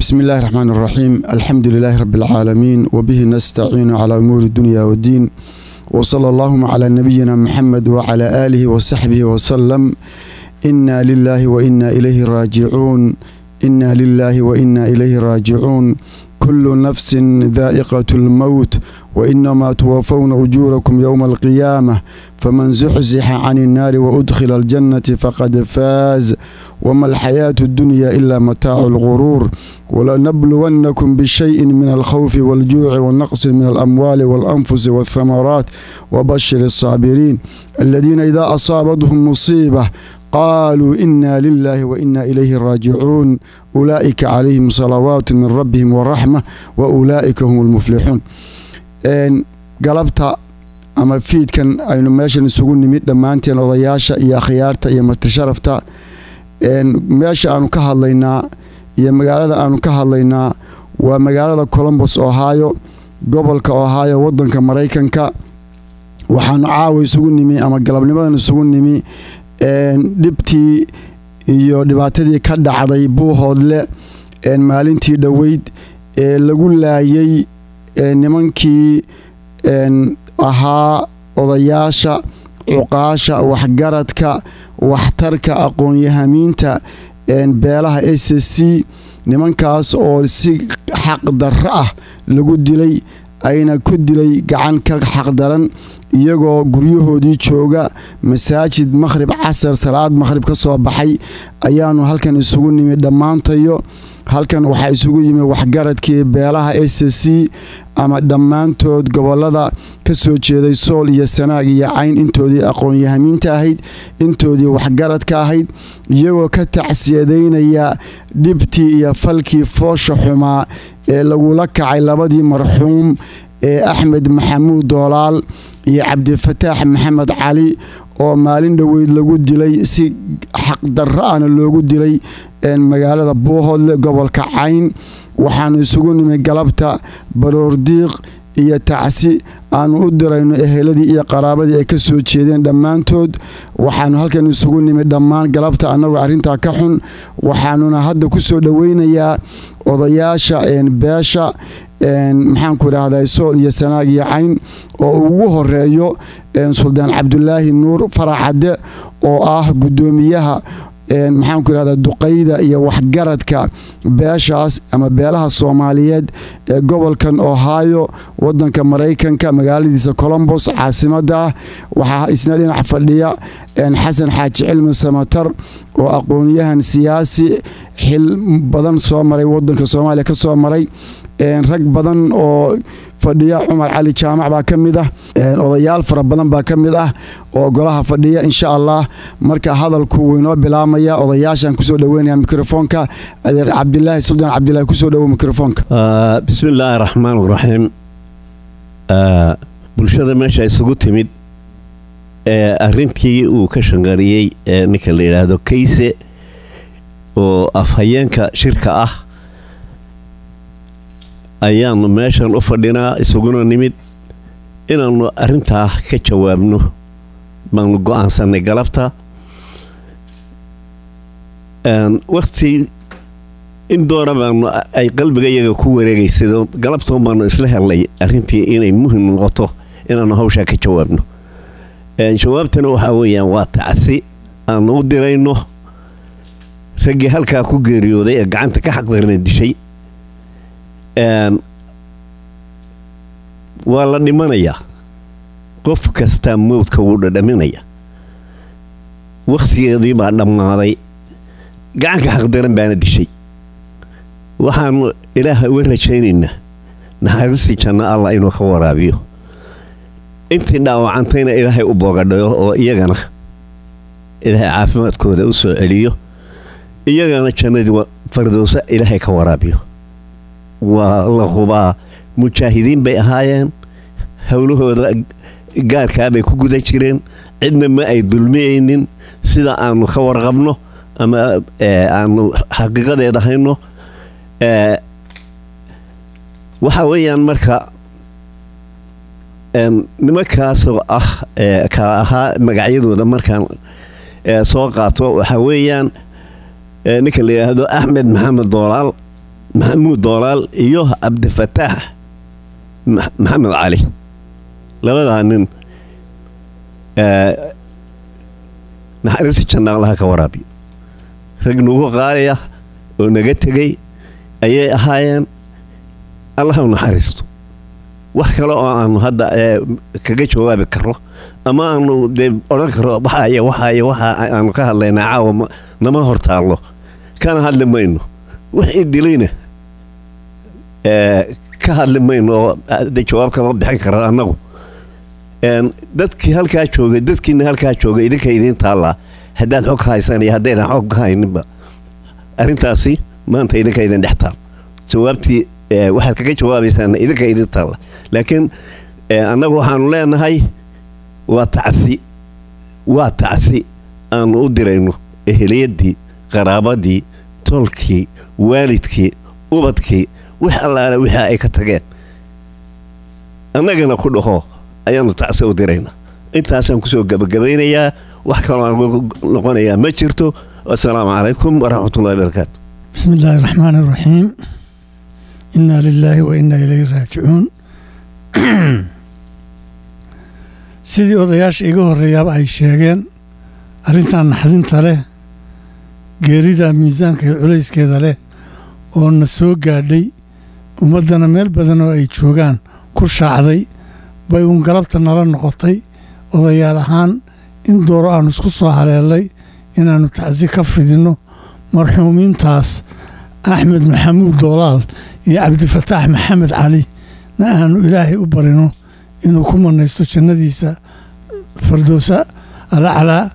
بسم الله الرحمن الرحيم الحمد لله رب العالمين وبه نستعين على أمور الدنيا والدين وصلى اللهم على نبينا محمد وعلى آله وصحبه وسلم إنا لله وإنا إليه راجعون إنا لله وإنا إليه راجعون كل نفس ذائقة الموت وإنما توفون أجوركم يوم القيامة فمن زحزح عن النار وأدخل الجنة فقد فاز وما الحياة الدنيا إلا متاع الغرور ولنبلونكم بشيء من الخوف والجوع والنقص من الأموال والأنفس والثمرات وبشر الصابرين الذين إذا أصابتهم مصيبة قالوا إنا لله وإنا إليه راجعون أولئك عليهم صلوات من ربهم ورحمة وأولئك هم المفلحون galabta ama fiidkan aynu meeshan isugu nimid dhammaanteen odayaasha iyo akhyaarta iyo matasharafta meesha aanu ka hadlaynaa iyo magaalada aanu ka hadlaynaa waa magaalada colombos ohio gobolka ohio wadanka maraykanka waxaanu caawa isugu nimi ama galabnimadan isugu nimi dhibtii iyo dhibaatadii ka dhacday buuhoodle maalintii dhoweyd ee lagu laayay nimankii ahaa odayaasha cuqaasha waxgaradka waxtarka aqoon-yahamiinta beelaha s c nimankaas oo si xaqdarro ah lagu dilay ayna ku dilay gacan ka xaqdaran iyagoo guryahoodii jooga masaajid makhrib casar salaad makhrib ka soo baxay ayaanu halkan isugu nimi dhammaantayo halkan waxaa isugu yimi waxgaradkii beelaha s c ama dhammaantood gobolada ka soo jeeday sool iyo sanaag iyo cayn intoodii aqoon-yahamiinta ahayd intoodii waxgaradka ahayd iyagoo ka tacsiyadaynaya dhibtii iyo falkii foosha xumaa ee lagula kacay labadii marxuum ee axmed maxamuud doolaal iyo cabdifataax maxamed cali oo maalin dhoweyd lagu dilay si xaqdarro ahna loogu dilay magaalada buuhoodle gobolka cayn waxaanu isugu nimi galabta baroordiiq iyo tacsi aanu u dirayno eheladii iyo qaraabadii ay ka soo jeedeen dhammaantood waxaanu halkan isugu nimi dhammaan galabta annagoo arrintaa ka xun waxaanuna hadda ku soo dhoweynayaa odayaasha beesha maxaanku idhaahdaa sool iyo sanaag iyo cayn oo ugu horeeyo suldaan cabdulaahi nuur faracadde oo ah guddoomiyaha maxaanku idhahdaa duqayda iyo waxgaradka beeshaas ama beelaha soomaaliyeed ee gobolkan ohio wadanka maraykanka magaaladiisa colombos caasimada ah waxaa isna dhinac fadhiya xasan xaaji cilmi samatar oo aqoonyahan siyaasi xil badan soo maray wadanka soomaaliya ka soo maray rag badan oo fadhiya cumar cali jaamac baa ka mid ah odayaal fara badan baa ka mid ah oo golaha fadhiya insha allah marka hadalku wuu inoo bilaamaya odayaashaan kusoo dhaweynaya mikrofoonka adeer cabdilaahi suldaan cabdilaahi kusoo dhawo mikrofoonka bismi illaahi raxmaan raxiim bulshada meesha isugu timid ee arintii uu ka shangariyey ee ninka la yidhaahdo kayse oo afhayeenka shirka ah ayaanu meeshan u fadhinaa isuguna nimid inaannu arrintaa ka jawaabno baanu go-aansanay galabta wakti in doona baanu ay qalbiga iyaga ku wareegaysado galabtoon baanu isla helnay arrintii inay muhim noqoto inaannu hawshaa ka jawaabno jawaabtana waxaa weeyaan waa tacsi aanu u dirayno raggii halkaa ku geeriyooday ee gacanta ka xaqdarna dishay waa la dhimanayaa qof kastaa mowdka wuu dhadhaminaya wakhtigeedii baa dhammaaday gacanka xaqdaran baana dishay waxaanu ilaaha uga rajaynaynaa naxariistii janno allah inuu ka waraabiyo intii dhaawacantayna ilaahay u boogadhayo oo iyagana ilaahay caafimaadkooda u soo celiyo iyagana jannadii fardowsa ilaahay ka waraabiyo waa la hubaa mujaahidiin bay ahaayeen howlahooda gaarkaabay ku guda jireen cidna ma ay dulmiyaynin sida aanu ka warqabno ama aanu xaqiiqadeeda hayno waxa weeyaan marka nimankaasoo ah ka ahaa magacyadooda markaan soo qaato waxa weeyaan ninka la yidhaahdo axmed maxamed doolaal maxamuud doolaal iyo cabdifataax maxamed cali labadaa nin naxariista janna allaha ka waraabiyo rag nugu qaadaya oo naga tegay ayay ahaayeen allaha u naxariisto wax kale oo aanu hadda kaga jawaabi karo ama aanu dee odhan karo waxaay waxaay waxa aanu ka hadlaynaa caawa nama hortaallo kana hadli mayno wixii dilayna ka hadli mayno oo de jawaab kama bixin kara annagu dadkii halkaa joogay dadkiina halkaa joogay idinka idiin taallaa haddaad xog ka haysaan iyo haddaydan xog ka hayninba arrintaasi maanta idinka idin dhex taal jawaabtii waxaad kaga jawaabaysaan idinka idin taalla laakiin annagu waxaanu leenahay waa tacsi waa tacsi aanu u dirayno eheliyadii qaraabadii tolkii waalidkii ubadkii wix allaale wixii ay ka tageen annagana ku dhaho ayaanu tacsi u diraynaa intaasaan kusoo gabagabaynayaa wax kaloo aan noqonayaa ma jirto wasalaamu calaykum waraxmatullahi barakaatu bismi illaahi raxmaan iraxiim inaa lilaahi wa inaa ilayhi raajicuun sidii odayaasha iga horreeyaaba ay sheegeen arrintan naxdinta leh geerida miisaanka iyo culayskeeda leh oo na soo gaadhay ummaddana meel badan oo ay joogaan ku shaacday bay uun galabta nala noqotay odayaal ahaan in dooro aannu isku soo haleelay inaannu tacsi ka fidinno marxuumiintaas axmed maxamuud doolaal iyo cabdifataax maxamed cali na aanu ilaahay u barino inuu ku manaysto jannadiisa fardoosa alaclaa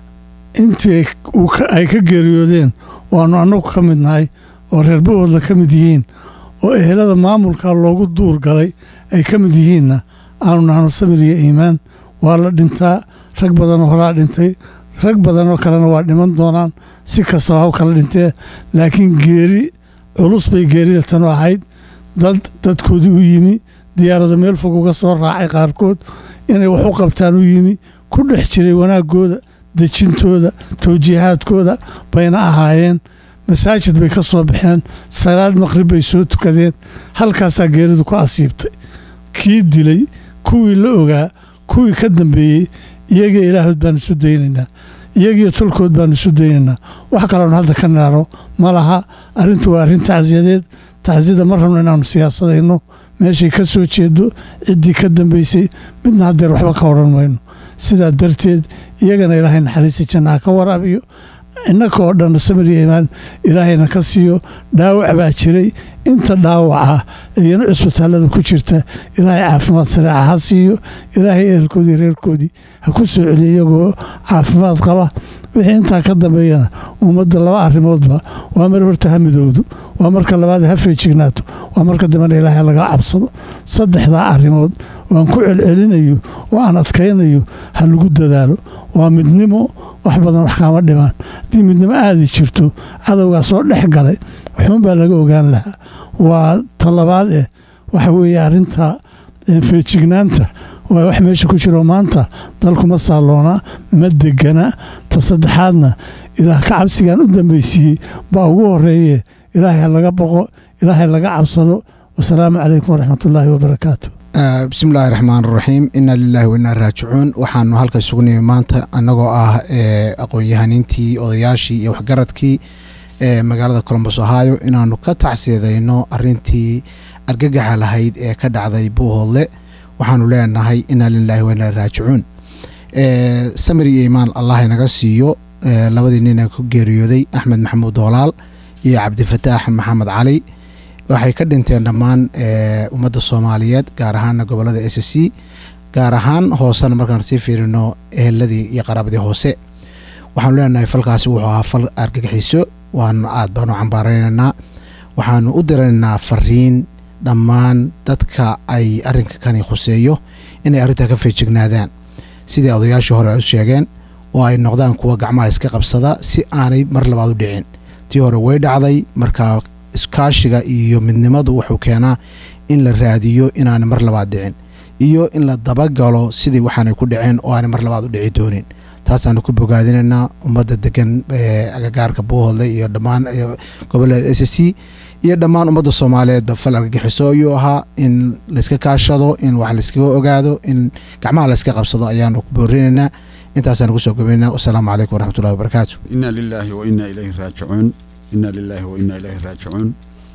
intii ay ka geeriyoodeen oo aannu annagu ka mid nahay oo reerbahoodla ka mid yihiin oo ehelada maamulka loogu duur galay ay ka mid yihiinna aanu nahno samir iyo iimaan waa la dhintaa rag badanoo horaa dhintay rag badanoo kalena waa dhiman doonaan si kastaba haw kala dhintee laakiin geeri culus bay geerida tanu ahayd dad dadkoodii u yimi diyaarada meel fog uga soo raacay qaarkood inay wax u qabtaan u yimi ku dhex jiray wanaaggooda dejintooda tawjiihaadkooda bayna ahaayeen masaajid bay ka soo baxeen salaad maqrib bay soo tukadeen halkaasaa geeridu ku asiibtay kii dilay kuwii la ogaa kuwii ka dambeeyey iyaga ilaahood baanu isu daynaynaa iyagiyo tolkood baanu isu daynaynaa wax kaloonu hadda ka naaro ma laha arrintu waa arrin tacsiyadeed tacsiyada ma rabno inaannu siyaasadayno meeshay ka soo jeedo ciddii ka dambaysay midna haddeer waxba ka odhan mayno sidaa darteed iyagana ilaahay naxariista jannaha ka waraabiyo innaka oo dhanna samir iyo imaan ilaahayna ka siiyo dhaawac baa jiray inta dhaawaca iyana cusbitaallada ku jirta ilaahay caafimaad sareeca ha siiyo ilaahay ehelkoodii reerkoodii ha ku soo celiyo iyagoo caafimaad qaba wixii intaa ka dambeeyana ummadda laba arrimoodba waa mar horta ha midowdo waa marka labaad ha feejignaato waa marka dambena ilaahay laga cabsado saddexdaa arrimood waan ku celcelinayo oo aan adkaynayo ha lagu dadaalo waa midnimo wax badan wax kaama dhimaan haddii midnimo aadi jirto cadowgaa soo dhex galay waxuun baa laga ogaan lahaa waa talabaad eh waxa weeye arrinta feejignaanta waa wax meesha ku jiro maanta dalkuma saalloona ma degana ta saddexaadna ilaah ka cabsigaan u dambaysiiyey baa ugu horeeye ilaahay ha laga boqo ilaahay laga cabsado wasalaamu calaykum waraxmatullaahi wabarakaatu bismiillaahi raxmaan raxiim inaa lilaahi wainaa raajicuun waxaanu halka isugu nimi maanta annagoo ah aqoon-yahaniintii odayaashii iyo waxgaradkii ee magaalada colombos ohio inaanu ka tacsiyadayno arintii argagaxa lahayd ee ka dhacday buuhoodle waxaanu leenahay inaa lilaahi wainaa raajicuun samir iyo imaan allah inaga siiyo labadii nina ku geeriyooday axmed maxamuud doolaal iyo cabdifataax maxamed cali waxay ka dhinteen dhammaan ummadda soomaaliyeed gaar ahaana gobolada s c gaar ahaan hoosena markaan sii fiirino eheladii iyo qaraabadii hoose waxaanu leenahay falkaasi wuxuu ahaa fal argagixiso waanu aad baanu cambaaraynaynaa waxaanu u diranaynaa fariin dhammaan dadka ay arrinka kani khuseeyo inay arrintaa ka feejignaadaan sidai odayaashii hore ay u sheegeen oo ay noqdaan kuwa gacmaha iska qabsada si aanay mar labaad u dhicin tii hore way dhacday markaa iskaashiga iyo midnimadu wuxuu keenaa in la raadiyo inaanay mar labaad dhicin iyo in la dabagalo sidii waxaanay ku dhaceen oo aanay mar labaad u dhici doonin taasaanu ku bogaadinaynaa ummadda degan agagaarka buuhoodle iyo dhammaan gobolada s c iyo dhammaan ummadda soomaaliyeedba fal argagixiso ayuu ahaa in layska kaashado in wax layskaga ogaado in gacmaha layska qabsado ayaanu ku boorinaynaa intaasaan kusoo gabaynaa wasalaamu calaykum waraxmatullahi wabarakaatu ina lilaahi wa ina ilayhi raajicuun ina lilaahi wa ina ilayhi raajicuun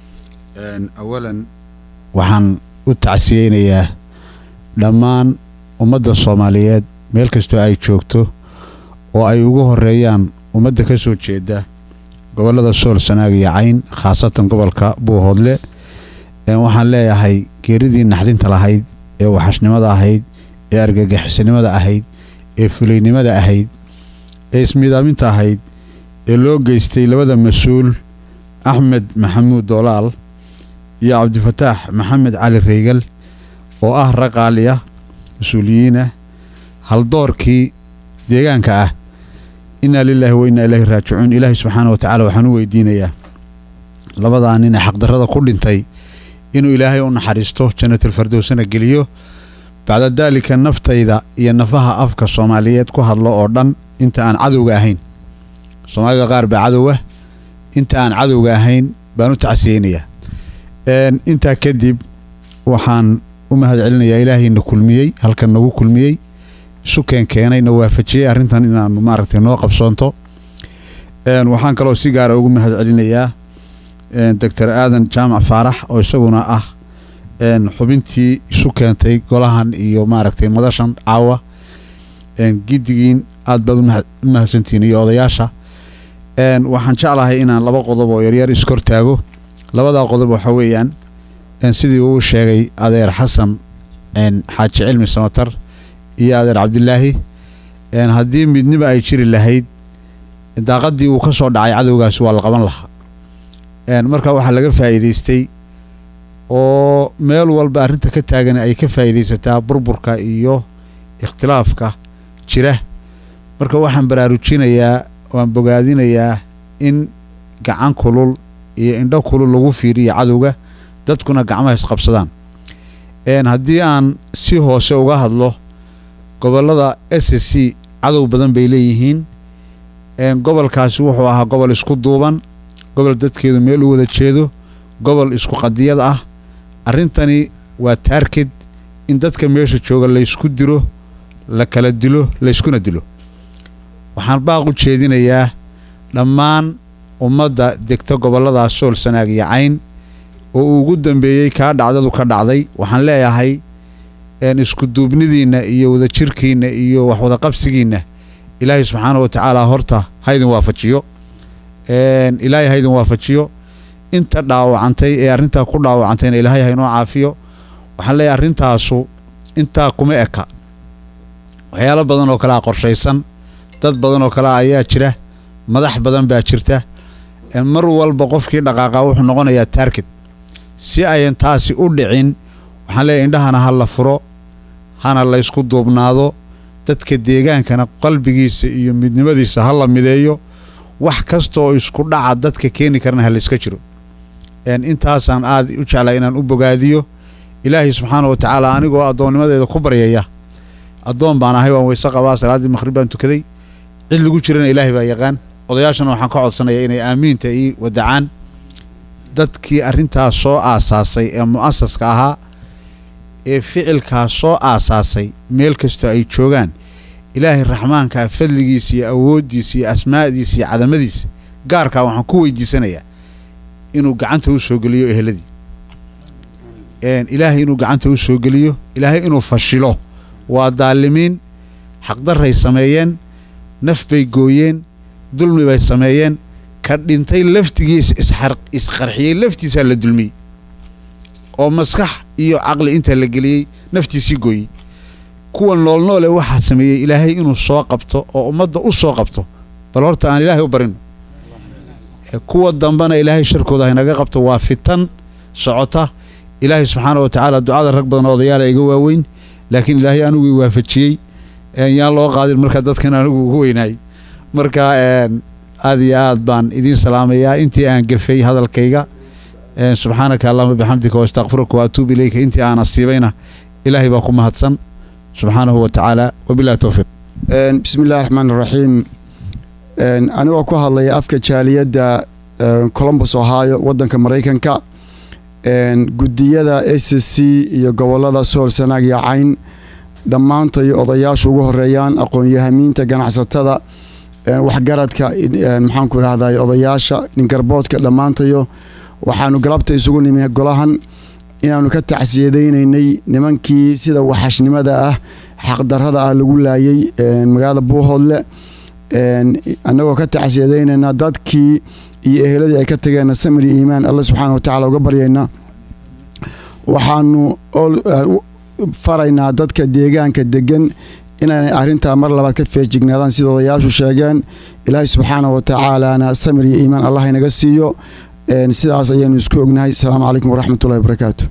awalan waxaan u tacsiyeynayaa dhammaan ummadda soomaaliyeed meel kastoo ay joogto oo ay ugu horeeyaan ummadda ka soo jeeda gobollada sool sanaag iyo cayn khaasatan gobolka buuhoodle waxaan leeyahay geeridii naxdinta lahayd ee waxashnimada ahayd ee argagixisanimada ahayd ee fulaynimada ahayd ee ismiidaaminta ahayd ee loo geystay labada mas-uul axmed maxamuud doolaal iyo cabdifataax maxamed cali reygal oo ah raqaali ah mas-uuliyiinah haldoorkii deegaanka ah innaa lilaahi wa innaa ilaahi raajicuun ilaahay subxaana wa tacaala waxaan u weydiinayaa labadaa nin ee xaqdarrada ku dhintay inuu ilaahay u naxariisto jannatalfardowsana geliyo bacda daalika naftayda iyo nafaha afka soomaaliyeed ku hadlo oo dhan inta aan cadowga ahayn soomaalida qaar baa cadowah inta aan cadowga ahayn baan u tacsiyeynayaa intaa kadib waxaan u mahad celinayaa ilaahayna kulmiyey halkan nagu kulmiyey isu keenkeenay na waafajiyey arrintan inaanu maaragtay noo qabsoonto waxaan kaloo si gaara ugu mahad celinayaa doctor aadan jaamac faarax oo isaguna ah xubintii isu keentay golahan iyo maaragtay madashan caawa giddigiin aad baad u mahadsantihiin iyo odayaasha waxaan jeclahay inaan laba qodob oo yaryar iskortaago labadaa qodob waxaa weeyaan sidii uu sheegay adeer xasan xaaji cilmi samatar iyo adeer cabdilaahi haddii midniba ay jiri lahayd daaqaddii uu ka soo dhacay cadowgaasi waa la qaban lahaa marka waxaa laga faa'iidaystay oo meel walba arrinta ka taagan ay ka faa'iidaysataa burburka iyo ikhtilaafka jira marka waxaan baraarujinayaa waan bogaadinayaa in gacan kulul iyo indho kulul lagu fiiriyo cadowga dadkuna gacmaha isqabsadaan haddii aan si hoose uga hadlo gobollada s s c cadow badan bay leeyihiin gobolkaasi wuxuu ahaa gobol isku duuban gobol dadkeedu meel u wada jeedo gobol isku qadiyad ah arrintani waa taarked in dadka meesha jooga laysku diro la kala dilo layskuna dilo waxaan baaq u jeedinayaa dhammaan ummadda degta gobolladaas sool sanaag iyo cayn oo uu ugu dambeeyey kaa dhacdadu ka dhacday waxaan leeyahay isku duubnidiinna iyo wadajirkiinna iyo wax wadaqabsigiinna ilaahay subxaana wa tacaala horta haydin waafajiyo ilaahay haydin waafajiyo inta dhaawacantay ee arrintaa ku dhaawacantayna ilaahay haynoo caafiyo waxaan leeyahay arrintaasu intaa kuma eka waxyaalo badan oo kalea qorshaysan dad badan oo kalea ayaa jira madax badan baa jirta mar walba qofkii dhaqaaqa wuxuu noqonayaa taarget si ayan taasi u dhicin waxaan leeyahay indhahana ha la furo hana laysku duubnaado dadka deegaankana qalbigiisa iyo midnimadiisa ha la mideeyo wax kasta oo isku dhaca dadka keeni karana ha layska jiro intaasaan aad u jeclaa inaan u bogaadiyo ilaahay subxaana wa tacaala anigoo addoonnimadeeda ku baryaya addoon baan ahay waan weyse qabaa salaaddii maqhrib baan tukaday cid lagu jirana ilaahay baa yaqaan odayaashana waxaan ka codsanayaa inay aamiinta ii wadacaan dadkii arrintaas soo aasaasay ee mu'asaska ahaa ee ficilkaas soo aasaasay meel kastoo ay joogaan ilaahay raxmaankaa fadligiisa iyo awooddiisa iyo asmaa'diisa iyo cadamadiisa gaarkaa waxaan ku weydiisanayaa inuu gacanta u soo geliyo eheladii ilaahay inuu gacanta u soo geliyo ilaahay inuu fashilo waa daalimiin xaqdarray sameeyeen naf bay gooyeen dulmi bay sameeyeen ka dhintay laftigiisa isqarxiyey laftiisaa la dulmiyey oo maskax iyo caqli intaa la geliyey naftiisii gooyey kuwa noolnoole waxaa sameeyey ilaahay inuu soo qabto oo ummadda u soo qabto bal horta aan ilaahay u barino kuwa dambena ilaahay sharkooda haynaga qabto waa fitan socota ilaahay subxaana wa tacaala ducada rag badan oo odayaala iga waaweyn laakiin ilaahay anigu i waafajiyey yaan loo qaadin marka dadkan anigu ugu weynaay marka aad iyo aad baan idiin salaamayaa intii aan gefay hadalkayga subxaanaka allahuma bixamdika waastaqfiruka waatuub ilayka intii aan asiibayna ilaahay baa ku mahadsan subxaanahu wa tacaala wabilahi towfiiq bismi illahi raxmaan iraxiim anigoo ku hadlaya afka jaaliyadda colombus ohio wadanka maraykanka gudiyada s c iyo gobolada sool sanaag iyo cayn dhammaantay odayaashu ugu horeeyaan aqoon-yahamiinta ganacsatada waxgaradka maxaanku idhahday odayaasha ningarboodka dhammaantayo waxaanu galabta isugu nimi golahan inaanu ka tacsiyadaynaynay nimankii sida waxashnimada ah xaqdarada ah lagu laayay magaalada buuhoodle annagoo ka tacsiyadaynayna dadkii iyo eheladii ay ka tageen samir iyo iimaan alle subxaana wa tacala uga baryayna waxaanu faraynaa dadka deegaanka degan inaanay arrintaa mar labaad ka feejignaadaan sida odayaashu sheegeen ilaahay subxaana wa tacaalana samir iyo iimaan allah inaga siiyo sidaas ayaanu isku ognahay asalaamu calaykum waraxmatullahi wabarakaatu